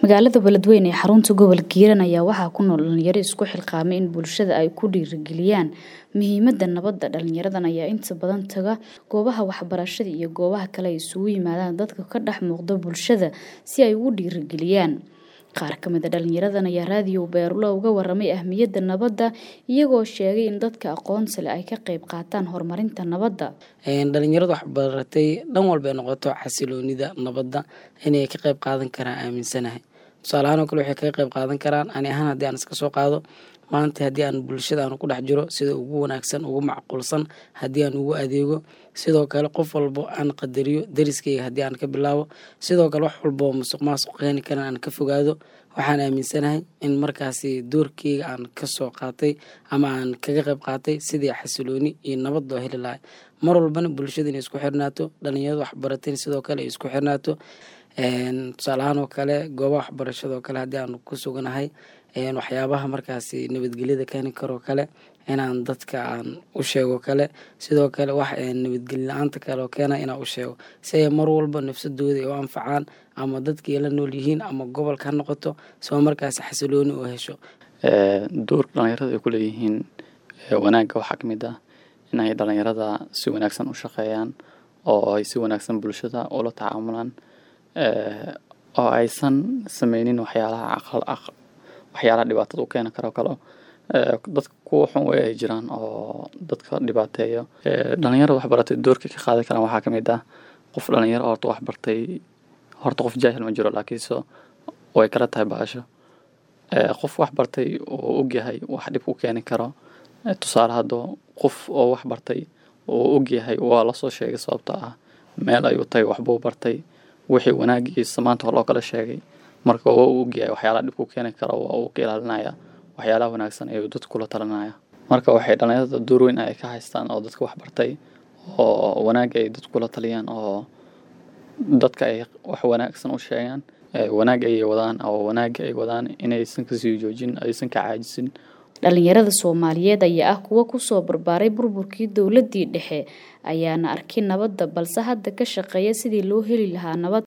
magaalada beledweyne ee xarunta gobolka hiiraan ayaa waxaa ku nool dhalinyaro isku xilqaamay in bulshada ay ku dhiirigeliyaan muhiimada nabadda dhalinyaradan ayaa inta badan taga goobaha waxbarashada iyo goobaha kale ay isugu yimaadaan dadka ka dhex muuqda bulshada si ay ugu dhiirigeliyaan qaar ka mid a dhalinyaradan ayaa raadiyo beerulo uga waramay ahmiyadda nabadda iyagoo sheegay in dadka aqoonta leh ay ka qayb qaataan horumarinta nabadda dhalinyarada waxbaratay dhan walba ay noqoto xasiloonida nabadda inay ka qayb qaadan karaan aaminsanahay tusaale ahaan oo kale waxay kaga qayb qaadan karaan ani ahaan haddii aan iska soo qaado maanta haddii aan bulshada aan ku dhex jiro sida ugu wanaagsan ugu macquulsan haddii aan ugu adeego sidoo kale qof walbo aan qadariyo dariskayga haddii aan ka bilaabo sidoo kale wax walbo musuq maasuq keeni karan aan ka fogaado waxaan aaminsanahay in markaasi doorkeyga aan kasoo qaatay ama aan kaga qayb qaatay sidii xasilooni iyo nabad loo heli lahay mar walbana bulshada inay isku xirnaato dhalinyarada waxbarateen sidoo kale ay isku xirnaato tusaale ahaan oo kale goobaha waxbarashada oo kale haddii aan ku suganahay waxyaabaha markaasi nabadgelyada keeni karoo kale inaan dadka aan u sheego kale sidoo kale wax nabadgelyo la-aanta kale oo keena inaan u sheego si ay mar walba nafsadooda ay u anfacaan ama dadkii la nool yihiin ama gobolka ha noqoto soo markaasi xasilooni oo hesho doorka dhalinyarada ay ku leeyihiin wanaagga waxaa ka mid ah in ay dhalinyarada si wanaagsan u shaqeeyaan oo ay si wanaagsan bulshada ula tacaamulaan oo aysan sameynin waxyaalaha waxyaalaha dhibaatada u keeni karo kale dadka kuwa xun wey ay jiraan oo dadka dhibaateeyo dhalinyarada waxbaratay doorka ka qaadan karaan waxaa kamid ah qof dhalinyaro horta waxbartay horta qof jaahil ma jiro laakiinse way kala tahay baasho qof waxbartay oo ogyahay wax dhib ku keeni karo tusaale hadda qof oo waxbartay oo ogyahay waa lasoo sheegay sababta ah meel ayuu tagay waxbuu bartay wixii wanaagiisa maanta loo kala sheegay marka waa uu ogyahay waxyaalaha dhib ku keeni kara waa uu ka ilaalinaya waxyaalaha wanaagsan ayuu dadka kula talinaya marka waxay dhalinyarada door weyn ay ka haystaan oo dadka waxbartay oo wanaagga ay dadka kula taliyaan oo dadka ay wax wanaagsan u sheegaan wanaag ayay wadaan oo wanaagga ay wadaan inaysan kasii joojin aysan ka caajisin dhalinyarada soomaaliyeed ayaa ah kuwa kusoo barbaaray burburkii dowladii dhexe ayaana arkin nabadda balse hadda ka shaqeeya sidii loo heli lahaa nabad